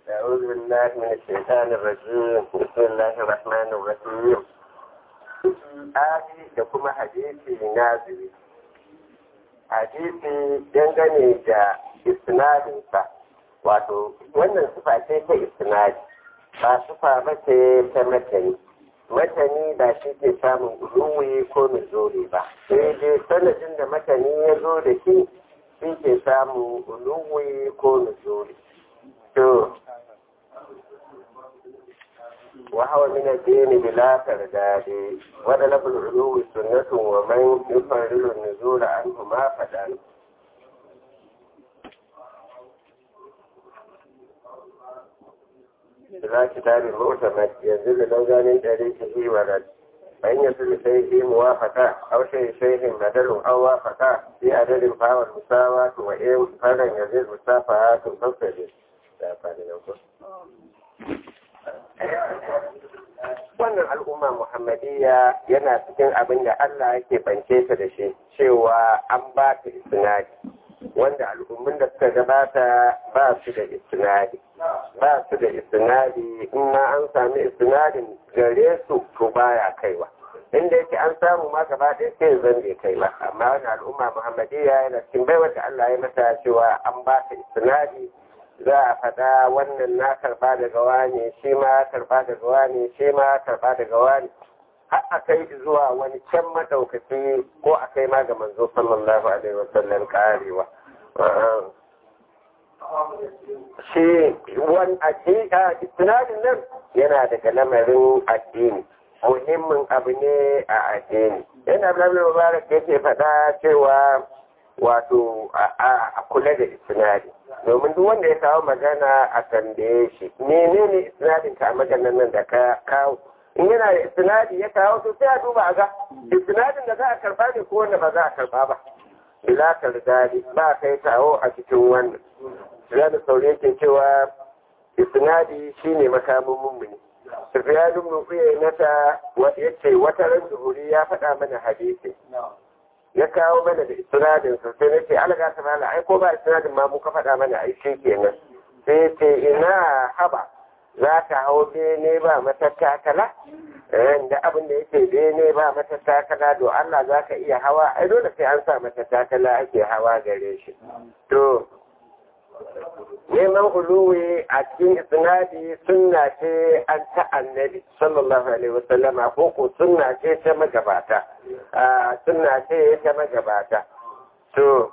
أعوذ بالله من الشيطان الرجيم بسم الله الرحمن الرحيم Aji da kuma hadisi naziri. Hadisi dangane da isnadinsa, wato wannan sufa ce ta isnadi, ba sufa ba ce ta matani. Matani ba shi ke samun uluwi ko nuzuri ba, sai dai sanadin da matani ya zo da shi shi ke samun uluwi ko nuzuri. To, وهو من الدين بلا ترداد ودلب العلو سنة ومن يفرد النزول عنه ما فدان إذا كتاب المعتمد ينزل لوزان طريقه ورد فإن يصل شيء موافقة أو شيء شيء بدل أو وافقة في عدد فهو المساواة وإن فلن يزيد مسافات تصل wannan al'umma muhammadiyya yana cikin abin da Allah yake bance ta da shi cewa an ba ta istinadi wanda al'ummin da suka gabata ba su da istinadi ba su da istinadi in ma an sami istinadin gare su to baya kaiwa inda yake an samu ma gaba ɗaya sai zan bai kai ba amma wannan al'umma muhammadiyya yana cikin baiwar da Allah ya mata cewa an ba ta istinadi za a faɗa wannan na karɓa daga wani shi ma karɓa daga wani shi ma karɓa daga wani har a kai zuwa wani can madaukaki ko a kai ma ga manzo sallallahu alaihi wasallam karewa shi wani a istinadin nan yana daga lamarin addini muhimmin abu ne a addini yana abin mubarak yake faɗa cewa wato a kula da istinadi domin duk wanda ya kawo magana a tambaye shi menene isnadin ka a maganar nan da ka kawo in yana da isnadi ya kawo to sai a duba a ga isnadin da za a karba ne ko wanda ba za a karba ba bila tardadi ba kai kawo a cikin wannan ya da sauri yake cewa isnadi shine makamin mummuni Sufyan ibn Uyaynata yace wata ran zuhuri ya faɗa mana hadisi ya kawo mana da istinadin sa sai nace alaga ta mala ai ko ba istinadin ma mu ka faɗa mana ai shi kenan sai ce ina haba za ka hau bene ba matattakala da abin da yake bene ba matattakala do Allah za ka iya hawa ai dole sai an sa matattakala ake hawa gare shi to neman uluwi a cikin isnadi sunna ce an ta annabi sallallahu alaihi wasallama ko ko sunna ce ta magabata sunna ce ta magabata to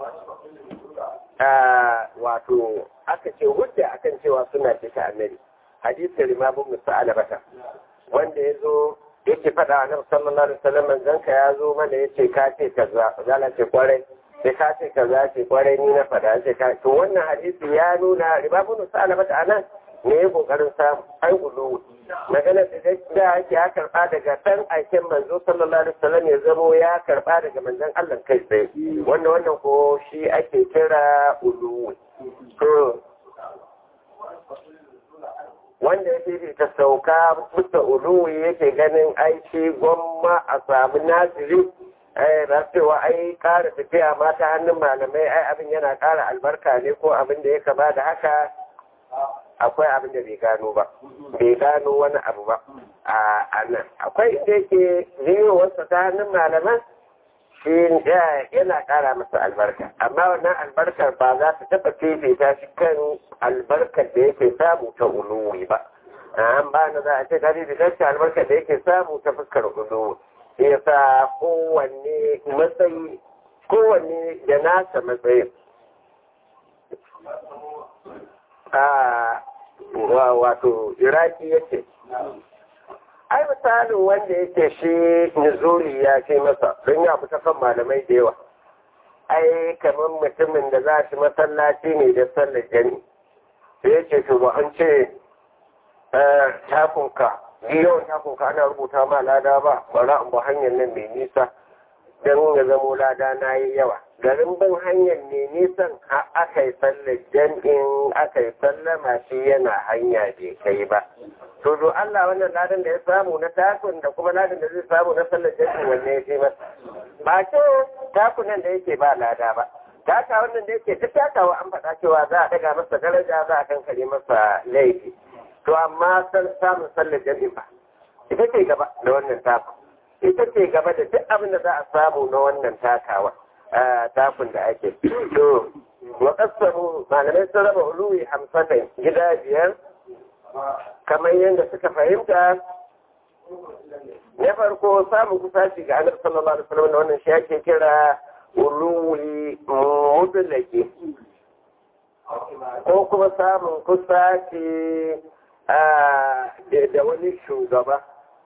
wato aka ce hujja akan cewa suna ce ta annabi hadisi limabun musa'ala bata wanda ya zo yake faɗa a nan sallallahu alaihi wasallam zanka ya zo mana yace ka ce kaza zala ce kwarai sai ka ce kaza ce kwarai ni na faɗa ce ka to wannan hadisi ya nuna ribabun musa'ala bata anan ne ya kokarin samu ai ulu magana da da ake ya karba daga dan aikin manzo sallallahu alaihi wasallam ya zamo ya karba daga manzon Allah kai tsaye wannan wannan ko shi ake kira ulu to wanda yake ta sauka musta ulu yake ganin aiki gwamma a samu nasiri eh cewa ai ƙara tafiya ma ta hannun malamai ai abin yana ƙara albarka ne ko abin da ya kama da haka akwai abin da bai gano ba bai gano wani abu ba a nan akwai inda yake wasu ta hannun malaman shi yana ƙara masa albarka amma wannan albarkar ba za ta taɓa fifita shi kan albarkar da yake samu ta uluwi ba an ba na za a ce ta fifita albarkar da yake samu ta fuskar uluwi ya sa kowanne matsayi kowanne da nasa matsayin a wato iraki yake ai misalin wanda yake shi nuzuli ya ce masa don ya fita kan malamai da yawa ai kamar mutumin da za shi masallaci ne da sallar jani sai ya ce to ba an ce takunka yawan takunka ana rubuta ma lada ba bara in ba hanyar nan mai nisa don ya zamo lada na yi yawa garin bin hanyar ne nisan aka yi sallar jam'in aka yi sallama shi yana hanya bai kai ba to do Allah wannan ladan da ya samu na takun da kuma ladan da zai samu na sallar jam'in wanne ya ce masa ba ce takunan da yake ba lada ba taka wannan da yake duk takawa an faɗa cewa za a daga masa daraja za a kankare masa laifi to amma san samun sallar jami'a ba ita ce gaba da wannan taku ita ce gaba da duk abin da za a samu na wannan takawa takun da ake to wa kasamu malamai sun raba uluwi hamsin gida biyar kamar yadda suka fahimta na farko samun kusaci ga annabi sallallahu alaihi wasallam da wannan shi ake kira uluwi mudlaki ko kuma samun kusaci da wani shugaba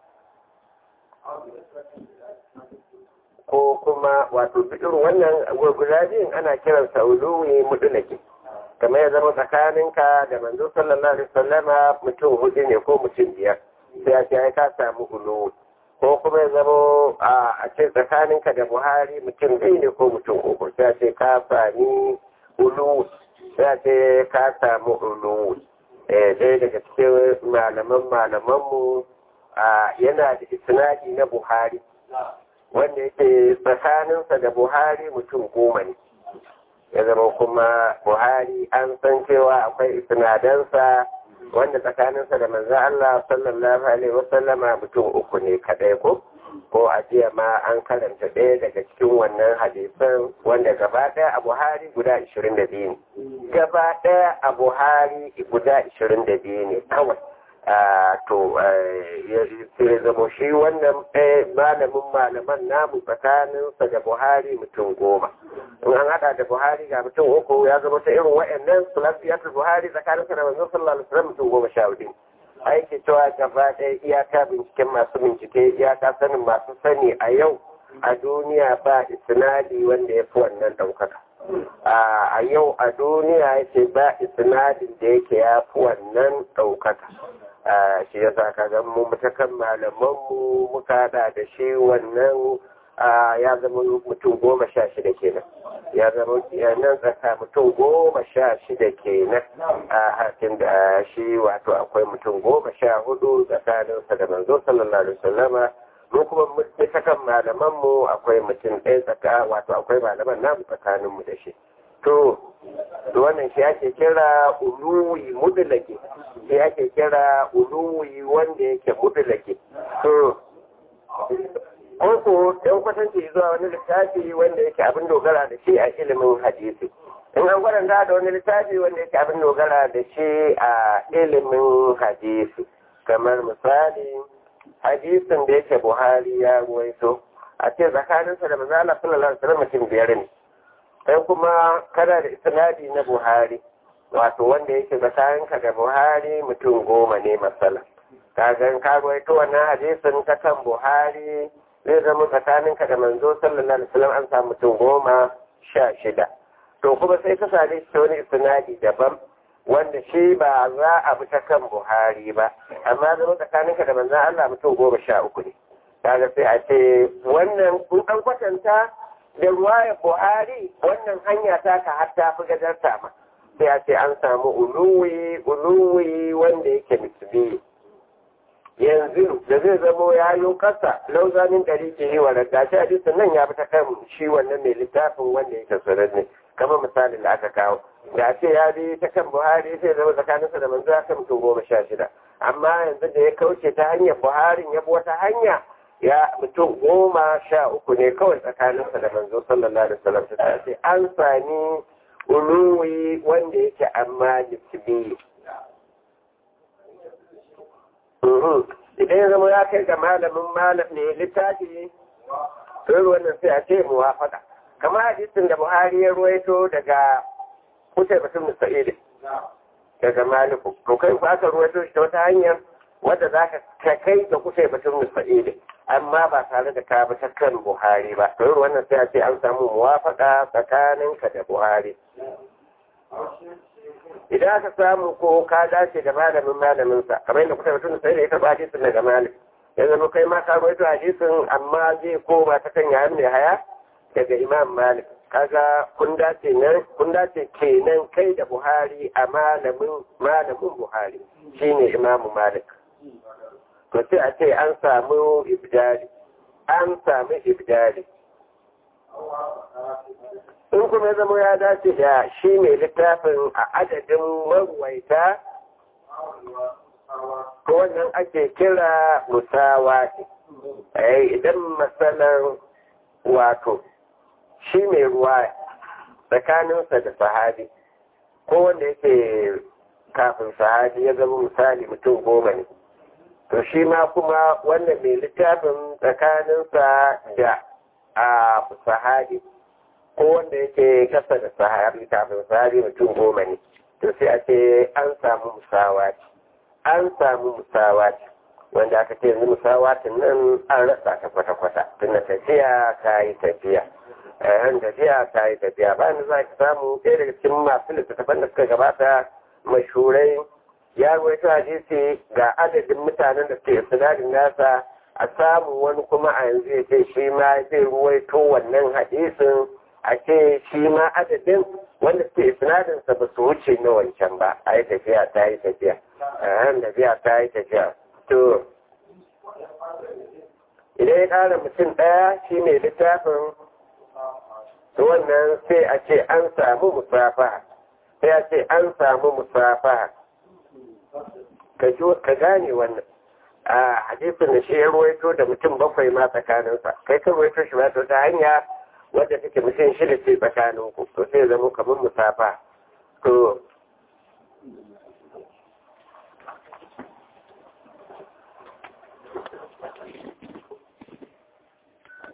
ko kuma wato irin wannan guda biyun ana kiransa uluwi mudlaki kamar ya zama tsakaninka da manzo sallallahu alaihi wasallama mutum hudu ne ko mutum biyar sai a ce ka samu uluwi ko kuma ya zama a ce tsakaninka da buhari mutum ɗaya ne ko mutum uku sai a ce ka sami uluwi sai a ce ka samu uluwi ɗaya daga cikin malaman malamanmu yana da isnadi na buhari wanda yake tsakaninsa da buhari mutum goma ne ya zama kuma buhari an san cewa akwai isnadansa wanda tsakaninsa da manzo Allah sallallahu alaihi wasallama mutum uku ne kadai ko ko a jiya ma an karanta ɗaya daga cikin wannan hadisan wanda gaba ɗaya a buhari guda 22 ne gaba ɗaya a buhari guda 22 ne kawai to sai zama shi wannan malamin malaman namu tsakaninsa da buhari mutum goma in an hada da buhari ga mutum uku ya zama ta irin wa'annan sulafiyatul buhari tsakaninsa da manzon sallallahu alaihi wasallam mutum goma sha hudu aiki cewa gaba ɗaya iyaka binciken masu bincike iyaka sanin masu sani a yau a duniya ba isnadi wanda ya fi wannan ɗaukaka a yau a duniya yake ba isnadin da yake ya fi wannan ɗaukaka shi ya sa ka gan mu mutakan malamanmu muka hada da shi wannan ya zama mutum goma sha shida kenan ya zama nan tsaka mutum goma sha shida kenan a hakin da shi wato akwai mutum goma sha hudu tsakaninsa da manzo sallallahu alaihi wasallama mu kuma mutakan malamanmu akwai mutum ɗaya tsaka wato akwai malaman namu tsakaninmu da shi to wannan shi ake kira uluwi mudulake shi ake kira uluwi wanda yake mudulake to ko ɗan kwatanci zuwa wani littafi wanda yake abin dogara da shi a ilimin hadisi in an gwadanta da wani littafi wanda yake abin dogara da shi a ilimin hadisi kamar misali hadisin da yake buhari ya ruwaito a ce tsakaninsa da mazala sallallahu alaihi wasallam mutum biyar ne sai kuma kana da isnadi na buhari wato wanda yake tsakaninka da buhari mutum goma ne masala kagan ka ta wannan hadisin ta kan buhari zai zama tsakaninka da manzo sallallahu alaihi wasallam an samu mutum goma sha shida to kuma sai ka same shi wani isnadi daban wanda shi ba za a bi ta kan buhari ba amma zama tsakaninka da manzo Allah mutum goma sha uku ne kaga sai a ce wannan kun an kwatanta da ruwayar buhari wannan hanya ta ka har ta fi gadarta ma sai a ce an samu uluwi uluwi wanda yake misbi yanzu da zai zamo ya yi kasa lauzanin ɗari ke yi wa ragashi a jisun nan ya fi ta kan shi wannan mai littafin wanda yake ne kamar misalin da aka kawo da ce ya bi ta kan buhari sai zama tsakaninsa da manzo ya mutum goma sha shida amma yanzu da ya kauce ta hanyar buharin ya bi wata hanya ya mutum goma sha uku ne kawai tsakaninsa da manzo sallallahu alaihi wasallam ta ce an sami uluwi wanda yake amma jisbi idan ya zama ya kai ga malamin malam ne littafi sai wannan sai a ce muwafaka kamar hadisin da buhari ya ruwaito daga kutai batun musa'ili daga maliku to kai ba ka ruwaito shi ta wata hanyar wadda za ka kai da kutai batun musa'ili amma ba tare da ka bi ta kan buhari ba to wannan sai a ce an samu muwafaka tsakaninka da buhari idan aka samu ko ka dace da malamin malaminsa kamar yadda kuka mutum sai da ya karɓa hadisin daga malik ya zama kai ma ka rawaito hadisin amma zai koma ta kan yayin mai haya daga imam malik kaga kun dace nan kun dace kenan kai da buhari a malamin malamin buhari shine imamu malik to sai a ce an samu ibdali an samu ibdali in kuma ya zama ya dace da shi mai littafin a adadin marwaita ko wannan ake kira musawa idan matsalar wato shi mai ruwa tsakaninsa da sahabi ko wanda yake kafin sahabi ya zama misali mutum goma ne to shi ma kuma wanda mai littafin tsakaninsa da a sahabi ko wanda yake kasa da sahabi kafin sahabi mutum goma ne to sai a ce an samu musawaci an samu musawaci wanda aka ce yanzu musawatin nan an rasa ta kwata-kwata tunda tafiya ta yi tafiya yan tafiya ta yi tafiya bayan za ka samu ɗaya daga cikin masu littattafan da suka gabata mashurai ya ruwaito hadisi ga adadin mutanen da suke sinadin nasa a samu wani kuma a yanzu ya ce shi ma zai ruwaito wannan hadisin a ce shi ma adadin wanda suke sinadinsa ba su wuce na wancan ba a yi tafiya ta yi tafiya yan tafiya ta yi tafiya to idan ya ƙara mutum ɗaya shi ne littafin to wannan sai a ce an samu musafa sai a ce an samu musafa ka gane wannan a hadisin da shi ya ruwaito da mutum bakwai ma tsakaninsa kai ka ruwaito shi ba ta hanya wadda take mutum shida ce tsakanin ku to sai zama kamar musafa to